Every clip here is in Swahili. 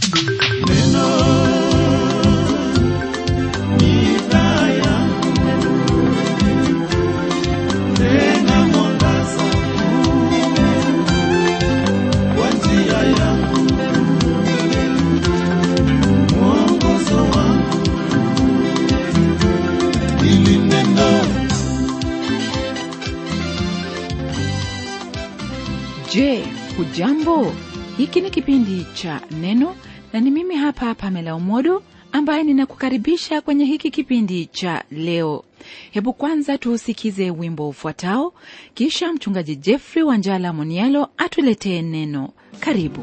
Je, hujambo? Hiki ni kipindi cha Neno na ni mimi hapa Pamela Umodo ambaye ninakukaribisha kwenye hiki kipindi cha leo. Hebu kwanza tuusikize wimbo ufuatao, kisha mchungaji Jeffrey Wanjala Monialo atuletee neno. Karibu.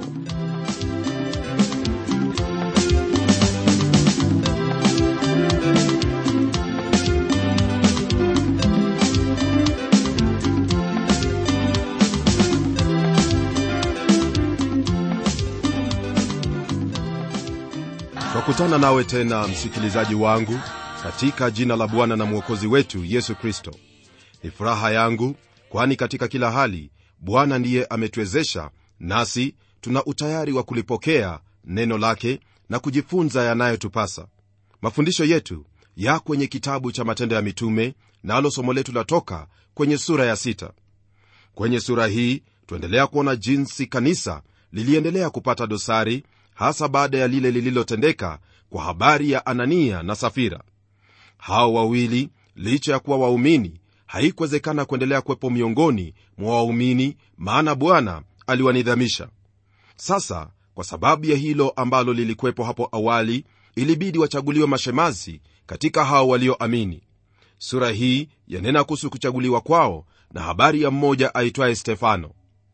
twakutana nawe tena msikilizaji wangu katika jina la bwana na mwokozi wetu yesu kristo ni furaha yangu kwani katika kila hali bwana ndiye ametuwezesha nasi tuna utayari wa kulipokea neno lake na kujifunza yanayotupasa mafundisho yetu ya kwenye kitabu cha matendo ya mitume nalo somo letu latoka kwenye sura ya sita kwenye sura hii tuendelea kuona jinsi kanisa liliendelea kupata dosari hasa baada ya lile lililotendeka kwa habari ya anania na safira hao wawili licha ya kuwa waumini haikuwezekana kuendelea kuwepo miongoni mwa waumini maana bwana aliwanidhamisha sasa kwa sababu ya hilo ambalo lilikuwepo hapo awali ilibidi wachaguliwe mashemazi katika hao walioamini sura hii yanena kuhusu kuchaguliwa kwao na habari ya mmoja aitwaye stefano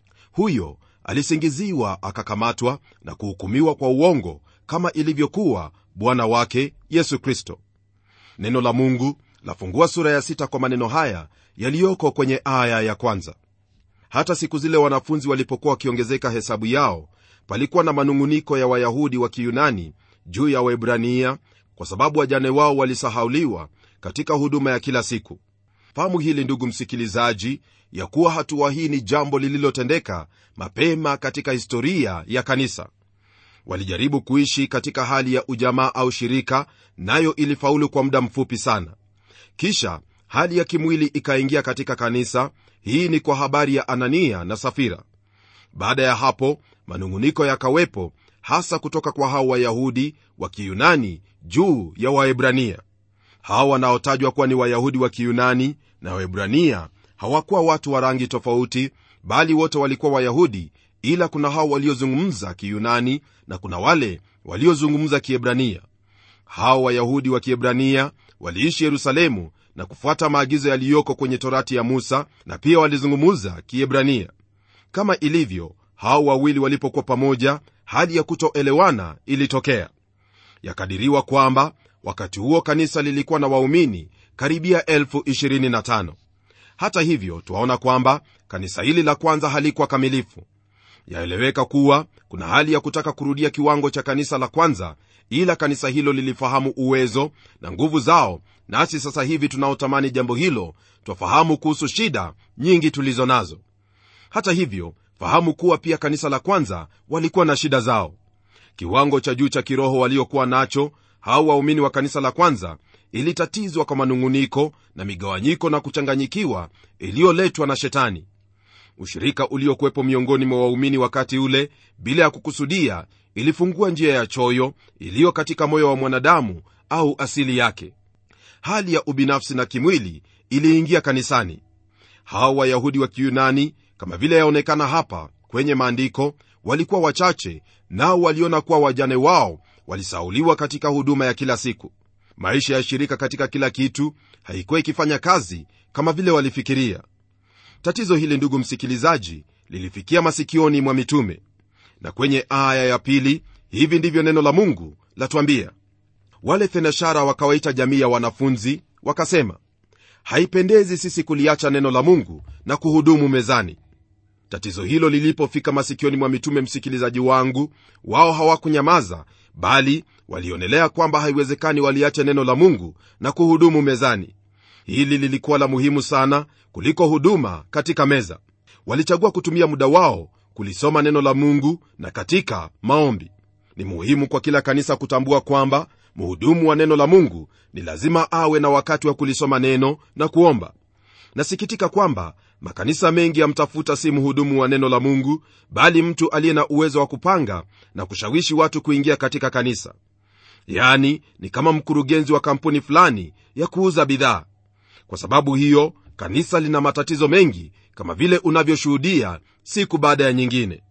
huyo alisingiziwa akakamatwa na kuhukumiwa kwa uongo kama ilivyokuwa bwana wake yesu kristo neno la mungu lafungua sura ya sita kwa maneno haya yaliyoko kwenye aya ya kwanza hata siku zile wanafunzi walipokuwa wakiongezeka hesabu yao palikuwa na manung'uniko ya wayahudi wa kiyunani juu ya waebrania kwa sababu wajane wao walisahauliwa katika huduma ya kila siku fahamu hili ndugu msikilizaji ya kuwa hatua hii ni jambo lililotendeka mapema katika historia ya kanisa walijaribu kuishi katika hali ya ujamaa au shirika nayo ilifaulu kwa muda mfupi sana kisha hali ya kimwili ikaingia katika kanisa hii ni kwa habari ya anania na safira baada ya hapo manung'uniko yakawepo hasa kutoka kwa hao wayahudi wa kiyunani juu ya waebrania hao wanaotajwa kuwa ni wayahudi wa kiyunani na waebrania hawakuwa watu wa rangi tofauti bali wote walikuwa wayahudi ila kuna hao waliozungumza kiyunani na kuna wale waliozungumza kiebrania hao wayahudi wa kiebrania waliishi yerusalemu na kufuata maagizo yaliyoko kwenye torati ya musa na pia walizungumza kiebrania kama ilivyo hao wawili walipokuwa pamoja hali ya kutoelewana ilitokea yakadiriwa kwamba wakati huo kanisa lilikuwa na waumini karibia 25 hata hivyo twaona kwamba kanisa hili la kwanza halikuwa kamilifu yaeleweka kuwa kuna hali ya kutaka kurudia kiwango cha kanisa la kwanza ila kanisa hilo lilifahamu uwezo na nguvu zao nasi sasa hivi tunaotamani jambo hilo twafahamu kuhusu shida nyingi tulizo nazo hata hivyo fahamu kuwa pia kanisa la kwanza walikuwa na shida zao kiwango cha juu cha kiroho waliokuwa nacho hao waumini wa kanisa la kwanza ilitatizwa kwa manung'uniko na migawanyiko na kuchanganyikiwa iliyoletwa na shetani ushirika uliokuwepo miongoni mwa waumini wakati ule bila ya kukusudia ilifungua njia ya choyo iliyo katika moyo wa mwanadamu au asili yake hali ya ubinafsi na kimwili iliingia kanisani hao wayahudi wa kiyunani kama vile yaonekana hapa kwenye maandiko walikuwa wachache nao waliona kuwa wajane wao walisauliwa katika huduma ya kila siku maisha ya shirika katika kila kitu haikuwa ikifanya kazi kama vile walifikiria tatizo hili ndugu msikilizaji lilifikia masikioni mwa mitume na kwenye aya ya pili hivi ndivyo neno la mungu latwambia wale thenashara wakawaita jamii ya wanafunzi wakasema haipendezi sisi kuliacha neno la mungu na kuhudumu mezani tatizo hilo lilipofika masikioni mwa mitume msikilizaji wangu wao hawakunyamaza bali walionelea kwamba haiwezekani waliache neno la mungu na kuhudumu mezani hili lilikuwa la muhimu sana kuliko huduma katika meza walichagua kutumia muda wao kulisoma neno la mungu na katika maombi ni muhimu kwa kila kanisa kutambua kwamba mhudumu wa neno la mungu ni lazima awe na wakati wa kulisoma neno na kuomba nasikitika kwamba makanisa mengi yamtafuta si mhudumu wa neno la mungu bali mtu aliye na uwezo wa kupanga na kushawishi watu kuingia katika kanisa yaani ni kama mkurugenzi wa kampuni fulani ya kuuza bidhaa kwa sababu hiyo kanisa lina matatizo mengi kama vile unavyoshuhudia siku baada ya nyingine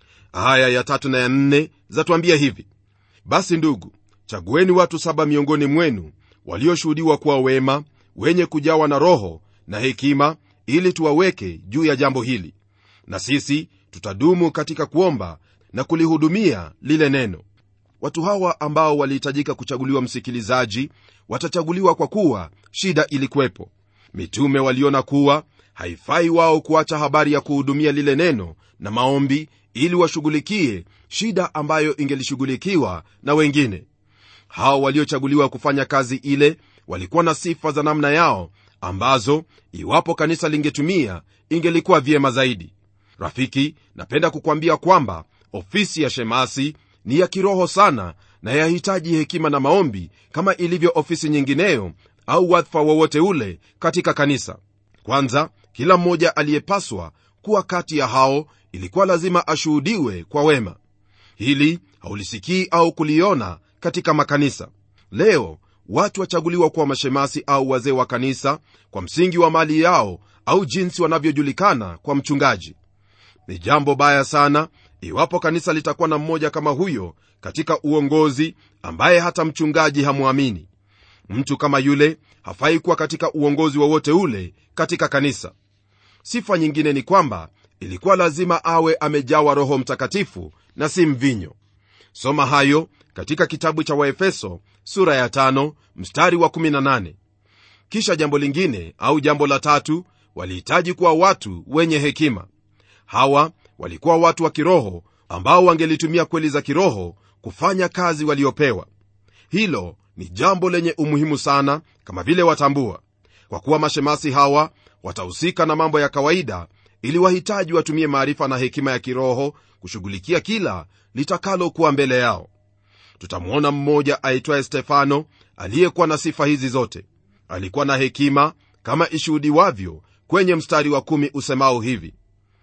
aya ya tatu na ya nne zatuambia hivi basi ndugu chagueni watu saba miongoni mwenu walioshuhudiwa kuwa wema wenye kujawa na roho na hekima ili tuwaweke juu ya jambo hili na sisi tutadumu katika kuomba na kulihudumia lile neno watu hawa ambao walihitajika kuchaguliwa msikilizaji watachaguliwa kwa kuwa shida ilikuwepo mitume waliona kuwa haifai wao kuacha habari ya kuhudumia lile neno na maombi ili washughulikie shida ambayo ingelishughulikiwa na wengine hao waliochaguliwa kufanya kazi ile walikuwa na sifa za namna yao ambazo iwapo kanisa lingetumia ingelikuwa vyema zaidi rafiki napenda kukwambia kwamba ofisi ya shemasi ni ya kiroho sana na yahitaji hekima na maombi kama ilivyo ofisi nyingineyo au wadhifa wowote ule katika kanisa kwanza kila mmoja aliyepaswa kuwa kati ya hao ilikuwa lazima ashuhudiwe kwa wema hili haulisikii au kuliona katika makanisa leo watu wachaguliwa kuwa mashemasi au wazee wa kanisa kwa msingi wa mali yao au jinsi wanavyojulikana kwa mchungaji ni jambo baya sana iwapo kanisa litakuwa na mmoja kama huyo katika uongozi ambaye hata mchungaji hamwamini mtu kama yule hafai kuwa katika uongozi wowote ule katika kanisa sifa nyingine ni kwamba ilikuwa lazima awe amejawa roho mtakatifu na si mvinyo soma hayo katika kitabu cha waefeso sura ya tano, mstari wa 18 kisha jambo lingine au jambo la tatu walihitaji kuwa watu wenye hekima hawa walikuwa watu wa kiroho ambao wangelitumia kweli za kiroho kufanya kazi waliopewa hilo ni jambo lenye umuhimu sana kama vile watambua kwa kuwa mashemasi hawa watahusika na mambo ya kawaida ili wahitaji watumie maarifa na hekima ya kiroho kushughulikia kila litakalokuwa mbele yao tutamwona mmoja aitwaye stefano aliyekuwa na sifa hizi zote alikuwa na hekima kama ishuhudiwavyo kwenye mstari wa kumi usemao hivi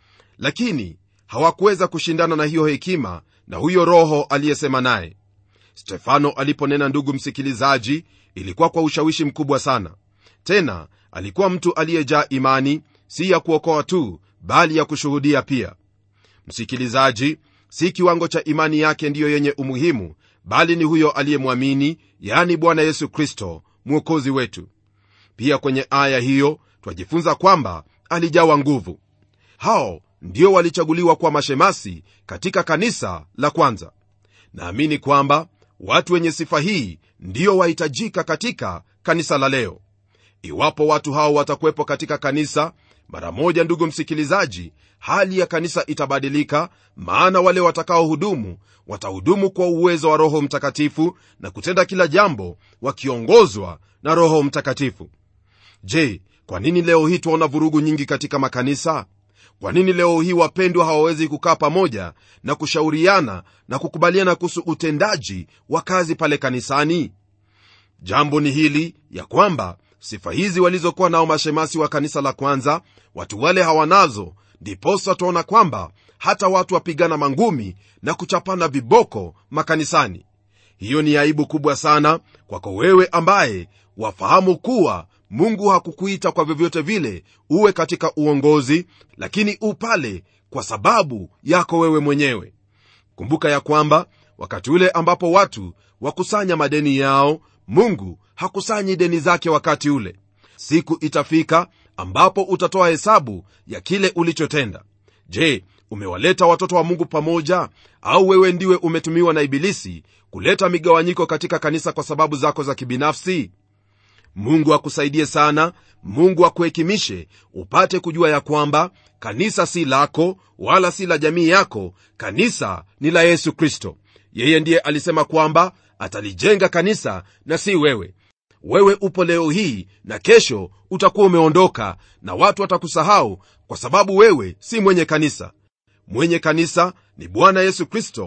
lakini hawakuweza kushindana na hiyo hekima na huyo roho aliyesema naye stefano aliponena ndugu msikilizaji ilikuwa kwa ushawishi mkubwa sana tena alikuwa mtu aliyejaa imani si ya kuokoa tu bali ya kushuhudia pia msikilizaji si kiwango cha imani yake ndiyo yenye umuhimu bali ni huyo aliyemwamini yani bwana yesu kristo mwokozi wetu pia kwenye aya hiyo twajifunza kwamba alijawa nguvu hao ndio walichaguliwa kuwa mashemasi katika kanisa la kwanza naamini kwamba watu wenye sifa hii ndio wahitajika katika kanisa la leo iwapo watu hao watakuwepo katika kanisa mara moja ndugu msikilizaji hali ya kanisa itabadilika maana wale watakaohudumu watahudumu kwa uwezo wa roho mtakatifu na kutenda kila jambo wakiongozwa na roho mtakatifu je kwa nini leo hii twaona vurugu nyingi katika makanisa kwa nini leo hii wapendwa hawawezi kukaa pamoja na kushauriana na kukubaliana kuhusu utendaji wa kazi pale kanisani jambo ni hili ya kwamba sifa hizi walizokuwa nao mashemasi wa kanisa la kwanza watu wale hawanazo ndiposa twaona kwamba hata watu wapigana mangumi na kuchapana viboko makanisani hiyo ni aibu kubwa sana kwako wewe ambaye wafahamu kuwa mungu hakukuita kwa vyovyote vile uwe katika uongozi lakini upale kwa sababu yako wewe mwenyewe kumbuka ya kwamba wakati ule ambapo watu wakusanya madeni yao mungu hakusanyi deni zake wakati ule siku itafika ambapo utatoa hesabu ya kile ulichotenda je umewaleta watoto wa mungu pamoja au wewe ndiwe umetumiwa na ibilisi kuleta migawanyiko katika kanisa kwa sababu zako za kibinafsi mungu akusaidie sana mungu akuhekimishe upate kujua ya kwamba kanisa si lako wala si la jamii yako kanisa ni la yesu kristo yeye ndiye alisema kwamba atalijenga kanisa na si wewe wewe upo leo hii na kesho utakuwa umeondoka na watu watakusahau kwa sababu wewe si mwenye kanisa mwenye kanisa ni bwana yesu kristo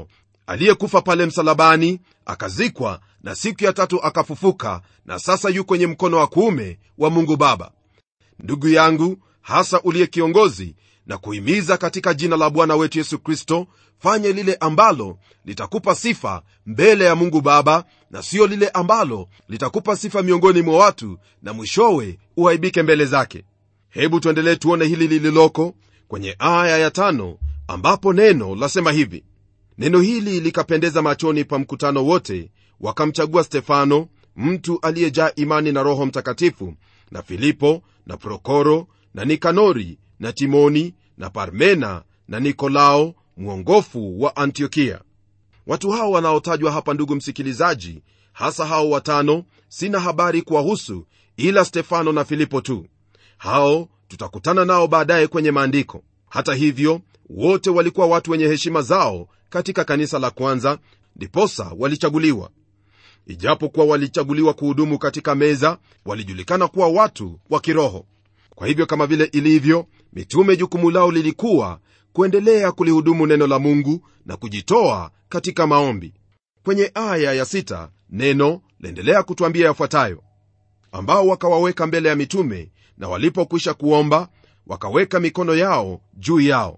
aliyekufa pale msalabani akazikwa na siku ya tatu akafufuka na sasa yu kwenye mkono wa kuume wa mungu baba ndugu yangu hasa uliye kiongozi na kuhimiza katika jina la bwana wetu yesu kristo fanye lile ambalo litakupa sifa mbele ya mungu baba na siyo lile ambalo litakupa sifa miongoni mwa watu na mwishowe uaibike mbele zake hebu tuendelee tuone hili lililoko kwenye aya ya tano ambapo neno lasema hivi neno hili likapendeza machoni pa mkutano wote wakamchagua stefano mtu aliyejaa imani na roho mtakatifu na filipo na prokoro na nikanori na timoni na parmena na nikolao mwongofu wa antiokia watu hao wanaotajwa hapa ndugu msikilizaji hasa hao watano sina habari kuwahusu ila stefano na filipo tu hao tutakutana nao baadaye kwenye maandiko hata hivyo wote walikuwa watu wenye heshima zao katika kanisa la kwanza ndiposa walichaguliwa ijapokuwa walichaguliwa kuhudumu katika meza walijulikana kuwa watu wa kiroho kwa hivyo kama vile ilivyo mitume jukumu lao lilikuwa kuendelea kulihudumu neno la mungu na kujitoa katika maombi kwenye aya ya sita, neno laendelea kutwambia yafuatayo ambao wakawaweka mbele ya mitume na walipokwisha kuomba wakaweka mikono yao juu yao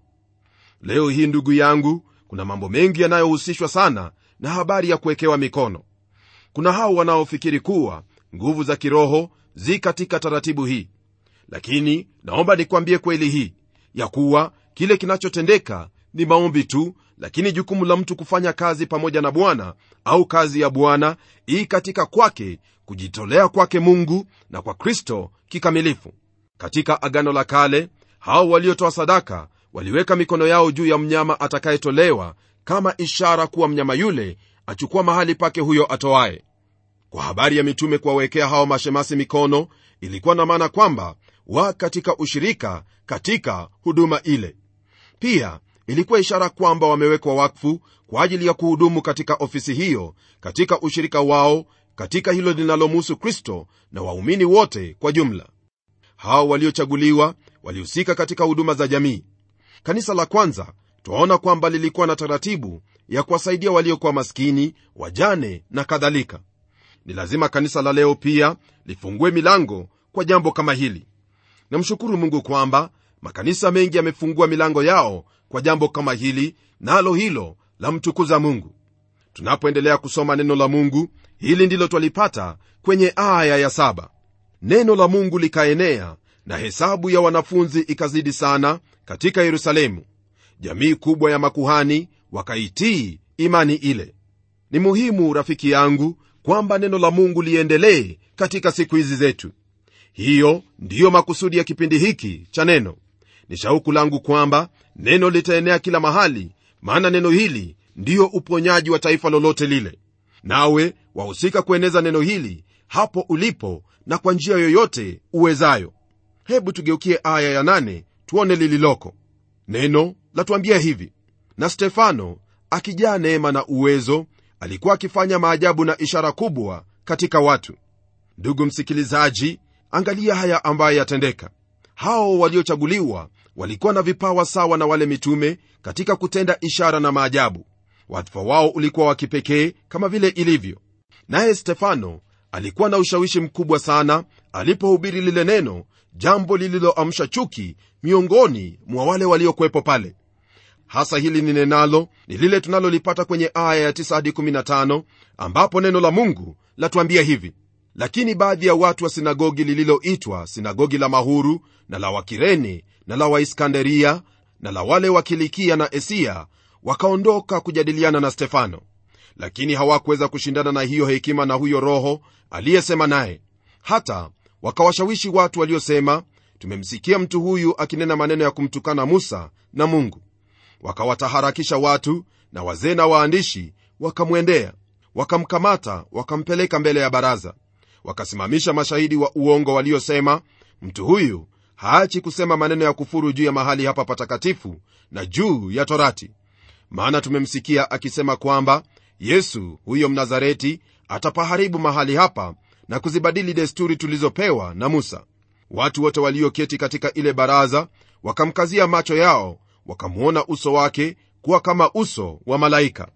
leo hii ndugu yangu kuna mambo mengi yanayohusishwa sana na habari ya kuwekewa mikono kuna hao wanaofikiri kuwa nguvu za kiroho zi katika taratibu hii lakini naomba nikwambie kweli hii ya kuwa kile kinachotendeka ni maombi tu lakini jukumu la mtu kufanya kazi pamoja na bwana au kazi ya bwana ii katika kwake kujitolea kwake mungu na kwa kristo kikamilifu katika agano la kale hao waliotoa sadaka waliweka mikono yao juu ya mnyama atakayetolewa kama ishara kuwa mnyama yule achukua mahali pake huyo atoaye kwa habari ya mitume kuwawekea hao mashemasi mikono ilikuwa na maana kwamba wa katika ushirika katika huduma ile pia ilikuwa ishara kwamba wamewekwa wakfu kwa ajili ya kuhudumu katika ofisi hiyo katika ushirika wao katika hilo linalomuhusu kristo na waumini wote kwa jumla hao waliochaguliwa walihusika katika huduma za jamii kanisa la kwanza twaona kwamba lilikuwa na taratibu ya kuwasaidia waliokuwa maskini wajane na kadhalika ni lazima kanisa la leo pia lifungue milango kwa jambo kama hili namshukuru mungu kwamba makanisa mengi yamefungua milango yao kwa jambo kama hili nalo na hilo la mtukuza mungu tunapoendelea kusoma neno la mungu hili ndilo twalipata kwenye aya ya saba neno la mungu likaenea na hesabu ya wanafunzi ikazidi sana katika yerusalemu jamii kubwa ya makuhani wakaitii imani ile ni muhimu rafiki yangu kwamba neno la mungu liendelee katika siku hizi zetu hiyo ndiyo makusudi ya kipindi hiki cha neno ni shauku langu kwamba neno litaenea kila mahali maana neno hili ndiyo uponyaji wa taifa lolote lile nawe wahusika kueneza neno hili hapo ulipo na kwa njia yoyote uwezayo hebu tugeukie aya ya nane tuone lililoko neno latuambia hivi na stefano akijaa neema na uwezo alikuwa akifanya maajabu na ishara kubwa katika watu ndugu msikilizaji angalia haya ambayo yatendeka hao waliochaguliwa walikuwa na vipawa sawa na wale mitume katika kutenda ishara na maajabu wadhifa wao ulikuwa wa kipekee kama vile ilivyo naye stefano alikuwa na ushawishi mkubwa sana alipohubiri lile neno jambo lililoamsha chuki miongoni mwa wale waliokuwepo pale hasa hili ni nenalo ni lile tunalolipata kwenye aya ya 9 hadi 15 ambapo neno la mungu latuambia hivi lakini baadhi ya watu wa sinagogi lililoitwa sinagogi la mahuru na la wakirene na la waiskanderia na la wale wa kilikia na esia wakaondoka kujadiliana na stefano lakini hawakuweza kushindana na hiyo hekima na huyo roho aliyesema naye hata wakawashawishi watu waliosema tumemsikia mtu huyu akinena maneno ya kumtukana musa na mungu wakawataharakisha watu na wazee na waandishi wakamwendea wakamkamata wakampeleka mbele ya baraza wakasimamisha mashahidi wa uongo waliosema mtu huyu haachi kusema maneno ya kufuru juu ya mahali hapa patakatifu na juu ya torati maana tumemsikia akisema kwamba yesu huyo mnazareti atapaharibu mahali hapa na kuzibadili desturi tulizopewa na musa watu wote walioketi katika ile baraza wakamkazia macho yao wakamwona uso wake kuwa kama uso wa malaika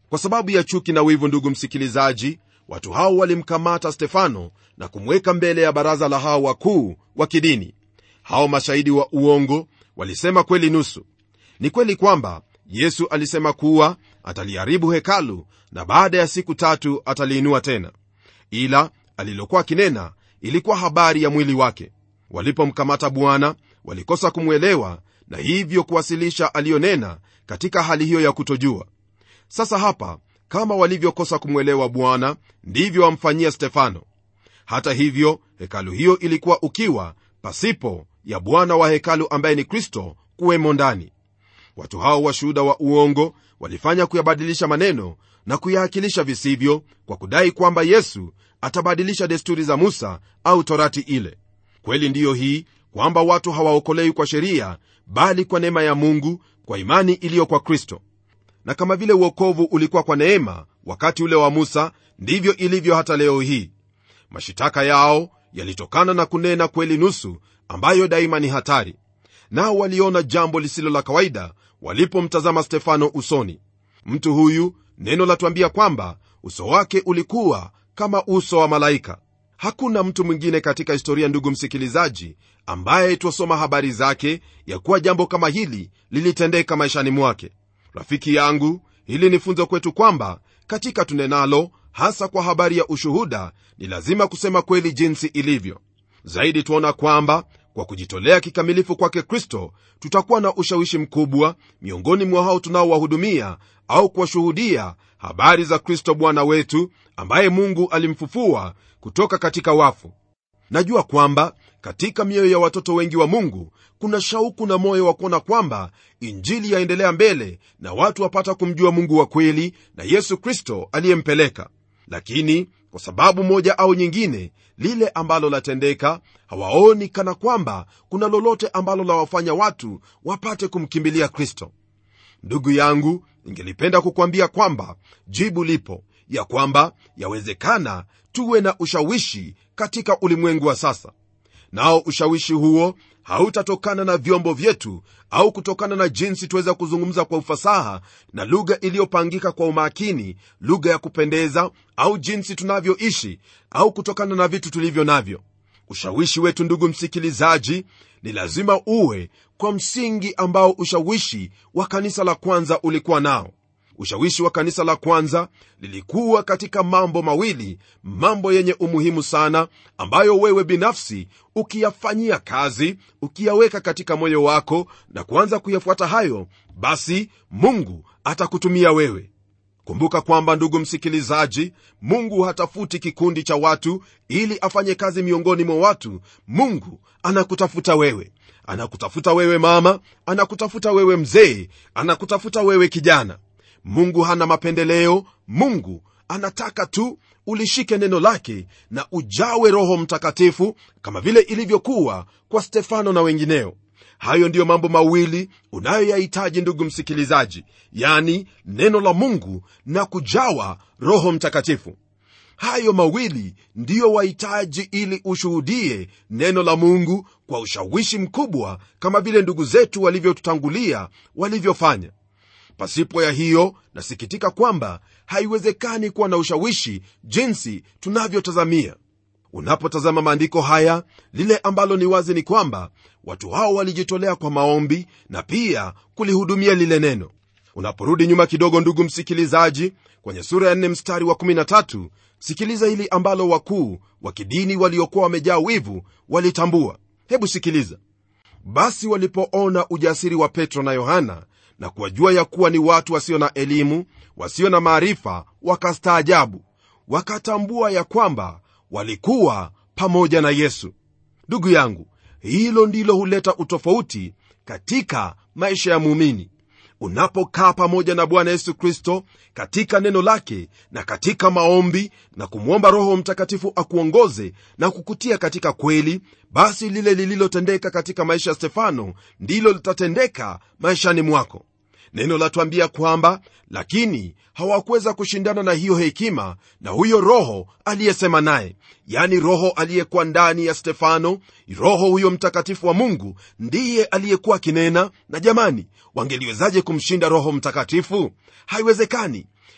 kwa sababu ya chuki na wivu ndugu msikilizaji watu hao walimkamata stefano na kumweka mbele ya baraza la hao wakuu wa kidini hao mashahidi wa uongo walisema kweli nusu ni kweli kwamba yesu alisema kuwa ataliharibu hekalu na baada ya siku tatu ataliinua tena ila alilokuwa akinena ilikuwa habari ya mwili wake walipomkamata bwana walikosa kumwelewa na hivyo kuwasilisha aliyonena katika hali hiyo ya kutojua sasa hapa kama walivyokosa kumwelewa bwana ndivyo wamfanyia stefano hata hivyo hekalu hiyo ilikuwa ukiwa pasipo ya bwana wa hekalu ambaye ni kristo kuwemo ndani watu hao washuhuda wa uongo walifanya kuyabadilisha maneno na kuyaakilisha visivyo kwa kudai kwamba yesu atabadilisha desturi za musa au torati ile kweli ndiyo hii kwamba watu hawaokolewi kwa sheria bali kwa neema ya mungu kwa imani iliyo kwa kristo na kama vile uokovu ulikuwa kwa neema wakati ule wa musa ndivyo ilivyo hata leo hii mashitaka yao yalitokana na kunena kweli nusu ambayo daima ni hatari nao waliona jambo lisilo la kawaida walipomtazama stefano usoni mtu huyu neno latuambia kwamba uso wake ulikuwa kama uso wa malaika hakuna mtu mwingine katika historia ndugu msikilizaji ambaye twasoma habari zake ya kuwa jambo kama hili lilitendeka maishani mwake rafiki yangu hili ni funzo kwetu kwamba katika tunenalo hasa kwa habari ya ushuhuda ni lazima kusema kweli jinsi ilivyo zaidi tuona kwamba kwa kujitolea kikamilifu kwake kristo tutakuwa na ushawishi mkubwa miongoni mwa hao tunaowahudumia au kuwashuhudia habari za kristo bwana wetu ambaye mungu alimfufua kutoka katika wafu najua kwamba katika mioyo ya watoto wengi wa mungu kuna shauku na moyo wa kuona kwamba injili yaendelea mbele na watu wapata kumjua mungu wa kweli na yesu kristo aliyempeleka lakini kwa sababu moja au nyingine lile ambalo latendeka hawaoni kana kwamba kuna lolote ambalo lawafanya watu wapate kumkimbilia kristo ndugu yangu ningelipenda kukwambia kwamba jibu lipo ya kwamba yawezekana tuwe na ushawishi katika ulimwengu wa sasa nao ushawishi huo hautatokana na vyombo vyetu au kutokana na jinsi tuweza kuzungumza kwa ufasaha na lugha iliyopangika kwa umakini lugha ya kupendeza au jinsi tunavyoishi au kutokana na vitu tulivyo navyo ushawishi wetu ndugu msikilizaji ni lazima uwe kwa msingi ambao ushawishi wa kanisa la kwanza ulikuwa nao ushawishi wa kanisa la kwanza lilikuwa katika mambo mawili mambo yenye umuhimu sana ambayo wewe binafsi ukiyafanyia kazi ukiyaweka katika moyo wako na kuanza kuyafuata hayo basi mungu atakutumia wewe kumbuka kwamba ndugu msikilizaji mungu hatafuti kikundi cha watu ili afanye kazi miongoni mwa watu mungu anakutafuta wewe anakutafuta wewe mama anakutafuta wewe mzee anakutafuta wewe kijana mungu hana mapendeleo mungu anataka tu ulishike neno lake na ujawe roho mtakatifu kama vile ilivyokuwa kwa stefano na wengineo hayo ndiyo mambo mawili unayoyahitaji ndugu msikilizaji yani neno la mungu na kujawa roho mtakatifu hayo mawili ndiyo wahitaji ili ushuhudie neno la mungu kwa ushawishi mkubwa kama vile ndugu zetu walivyotutangulia walivyofanya pasipo ya hiyo nasikitika kwamba haiwezekani kuwa na ushawishi jinsi tunavyotazamia unapotazama maandiko haya lile ambalo ni wazi ni kwamba watu hao walijitolea kwa maombi na pia kulihudumia lile neno unaporudi nyuma kidogo ndugu msikilizaji kwenye sura ya 4 mstari wa 13 sikiliza hili ambalo wakuu wa kidini waliokuwa wamejaa wivu walitambua hebu sikiliza basi walipoona ujasiri wa petro na yohana na kuwajua ya kuwa ni watu wasio na elimu wasio na maarifa wakastaajabu wakatambua ya kwamba walikuwa pamoja na yesu ndugu yangu hilo ndilo huleta utofauti katika maisha ya muumini unapokaa pamoja na bwana yesu kristo katika neno lake na katika maombi na kumwomba roho mtakatifu akuongoze na kukutia katika kweli basi lile lililotendeka katika maisha ya stefano ndilo litatendeka maishani mwako neno latuambia kwamba lakini hawakuweza kushindana na hiyo hekima na huyo roho aliyesema naye yani roho aliyekuwa ndani ya stefano roho huyo mtakatifu wa mungu ndiye aliyekuwa akinena na jamani wangeliwezaje kumshinda roho mtakatifu haiwezekani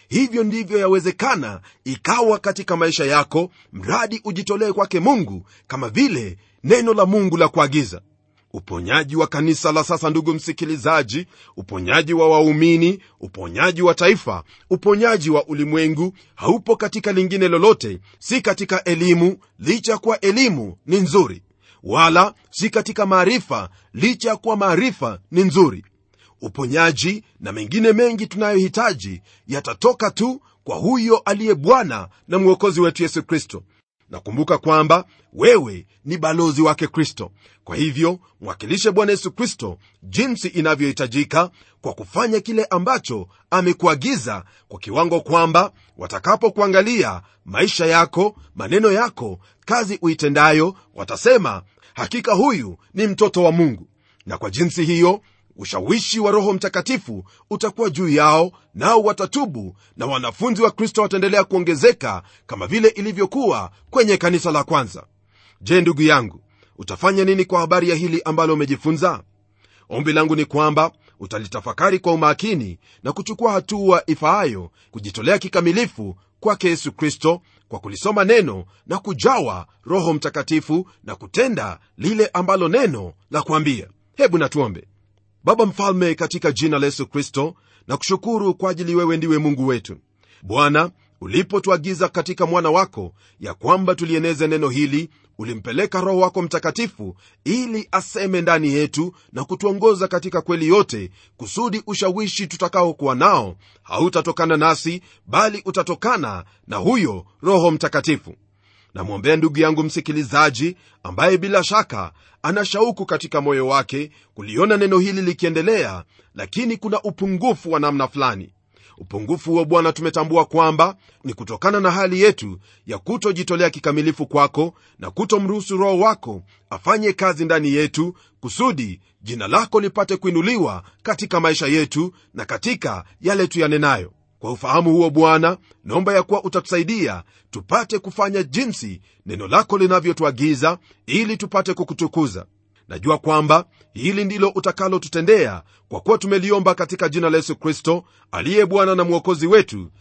hivyo ndivyo yawezekana ikawa katika maisha yako mradi ujitolee kwake mungu kama vile neno la mungu la kuagiza uponyaji wa kanisa la sasa ndugu msikilizaji uponyaji wa waumini uponyaji wa taifa uponyaji wa ulimwengu haupo katika lingine lolote si katika elimu licha ya kuwa elimu ni nzuri wala si katika maarifa licha ya kuwa maarifa ni nzuri uponyaji na mengine mengi tunayohitaji yatatoka tu kwa huyo aliye bwana na mwokozi wetu yesu kristo nakumbuka kwamba wewe ni balozi wake kristo kwa hivyo mwakilishe bwana yesu kristo jinsi inavyohitajika kwa kufanya kile ambacho amekuagiza kwa kiwango kwamba watakapokuangalia maisha yako maneno yako kazi uitendayo watasema hakika huyu ni mtoto wa mungu na kwa jinsi hiyo ushawishi wa roho mtakatifu utakuwa juu yao nao watatubu na wanafunzi wa kristo wataendelea kuongezeka kama vile ilivyokuwa kwenye kanisa la kwanza je ndugu yangu utafanya nini kwa habari ya hili ambalo umejifunza ombi langu ni kwamba utalitafakari kwa umakini na kuchukua hatua ifaayo kujitolea kikamilifu kwake yesu kristo kwa kulisoma neno na kujawa roho mtakatifu na kutenda lile ambalo neno la kuambia hebu natuombe baba mfalme katika jina la yesu kristo na kushukuru kwa ajili wewe ndiwe mungu wetu bwana ulipotuagiza katika mwana wako ya kwamba tulieneze neno hili ulimpeleka roho wako mtakatifu ili aseme ndani yetu na kutuongoza katika kweli yote kusudi ushawishi tutakaokuwa nao hautatokana nasi bali utatokana na huyo roho mtakatifu namwombea ndugu yangu msikilizaji ambaye bila shaka ana shauku katika moyo wake kuliona neno hili likiendelea lakini kuna upungufu wa namna fulani upungufu huo bwana tumetambua kwamba ni kutokana na hali yetu ya kutojitolea kikamilifu kwako na kutomruhusu roho wako afanye kazi ndani yetu kusudi jina lako lipate kuinuliwa katika maisha yetu na katika yale tuyanenayo kwa ufahamu huo bwana naomba ya kuwa utatusaidia tupate kufanya jinsi neno lako linavyotuagiza ili tupate kukutukuza najua kwamba hili ndilo utakalotutendea kwa kuwa tumeliomba katika jina la yesu kristo aliye bwana na mwokozi wetu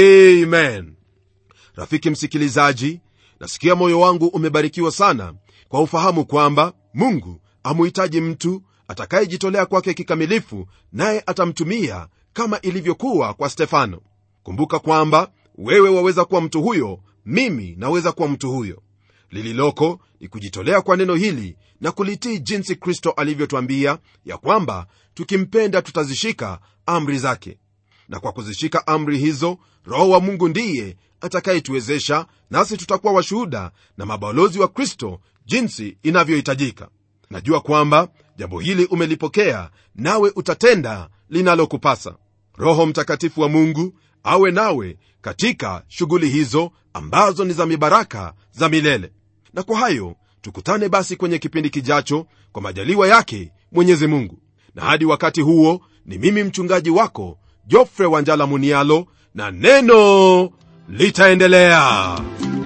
amen rafiki msikilizaji nasikia moyo wangu umebarikiwa sana kwa ufahamu kwamba mungu amuhitaji mtu atakayejitolea kwake kikamilifu naye atamtumia kama ilivyokuwa kwa stefano kumbuka kwamba wewe waweza kuwa mtu huyo mimi naweza kuwa mtu huyo lililoko ni kujitolea kwa neno hili na kulitii jinsi kristo alivyotwambia ya kwamba tukimpenda tutazishika amri zake na kwa kuzishika amri hizo roho wa mungu ndiye atakayetuwezesha nasi tutakuwa washuhuda na mabalozi wa kristo jinsi inavyohitajika najua kwamba jambo hili umelipokea nawe utatenda linalokupasa roho mtakatifu wa mungu awe nawe katika shughuli hizo ambazo ni za mibaraka za milele na kwa hayo tukutane basi kwenye kipindi kijacho kwa majaliwa yake mwenyezi mungu na hadi wakati huo ni mimi mchungaji wako jofre wanjala munialo na neno litaendelea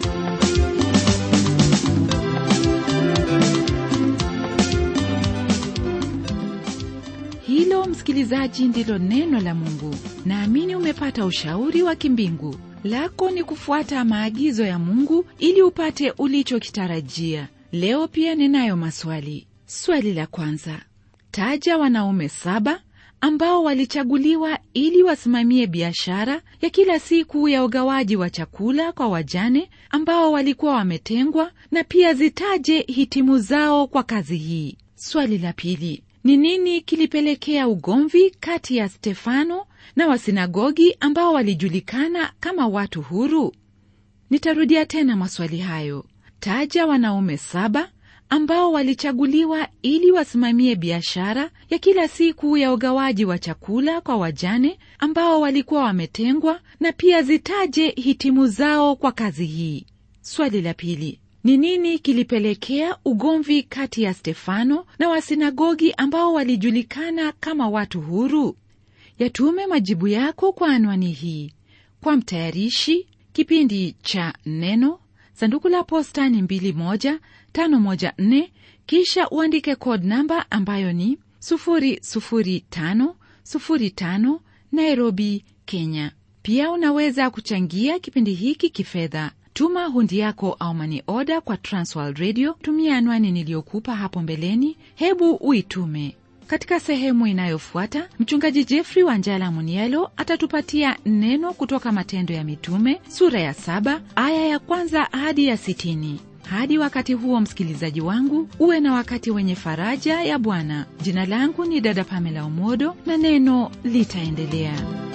hilo msikilizaji ndilo neno la mungu naamini umepata ushauri wa kimbingu lako ni kufuata maagizo ya mungu ili upate ulichokitarajia leo pia ninayo maswali swali la kwanza taja wanaume saba ambao walichaguliwa ili wasimamie biashara ya kila siku ya ugawaji wa chakula kwa wajane ambao walikuwa wametengwa na pia zitaje hitimu zao kwa kazi hii swali la pili ni nini kilipelekea ugomvi kati ya stefano na wasinagogi ambao walijulikana kama watu huru nitarudia tena maswali hayo taja wanaume saba ambao walichaguliwa ili wasimamie biashara ya kila siku ya ugawaji wa chakula kwa wajane ambao walikuwa wametengwa na pia zitaje hitimu zao kwa kazi hii swali la pili ni nini kilipelekea ugomvi kati ya stefano na wasinagogi ambao walijulikana kama watu huru yatume majibu yako kwa anwani hii kwa mtayarishi kipindi cha neno sanduku la posta ni 21514 kisha uandike code namba ambayo ni 00505 nairobi kenya pia unaweza kuchangia kipindi hiki kifedha tuma hundi yako au mani oda kwa transworld radio tumia anwani niliyokupa hapo mbeleni hebu uitume katika sehemu inayofuata mchungaji jeffrey wanjala munielo atatupatia neno kutoka matendo ya mitume sura ya saba aya ya kwanza hadi ya sitini hadi wakati huo msikilizaji wangu uwe na wakati wenye faraja ya bwana jina langu ni dada pamela umodo na neno litaendelea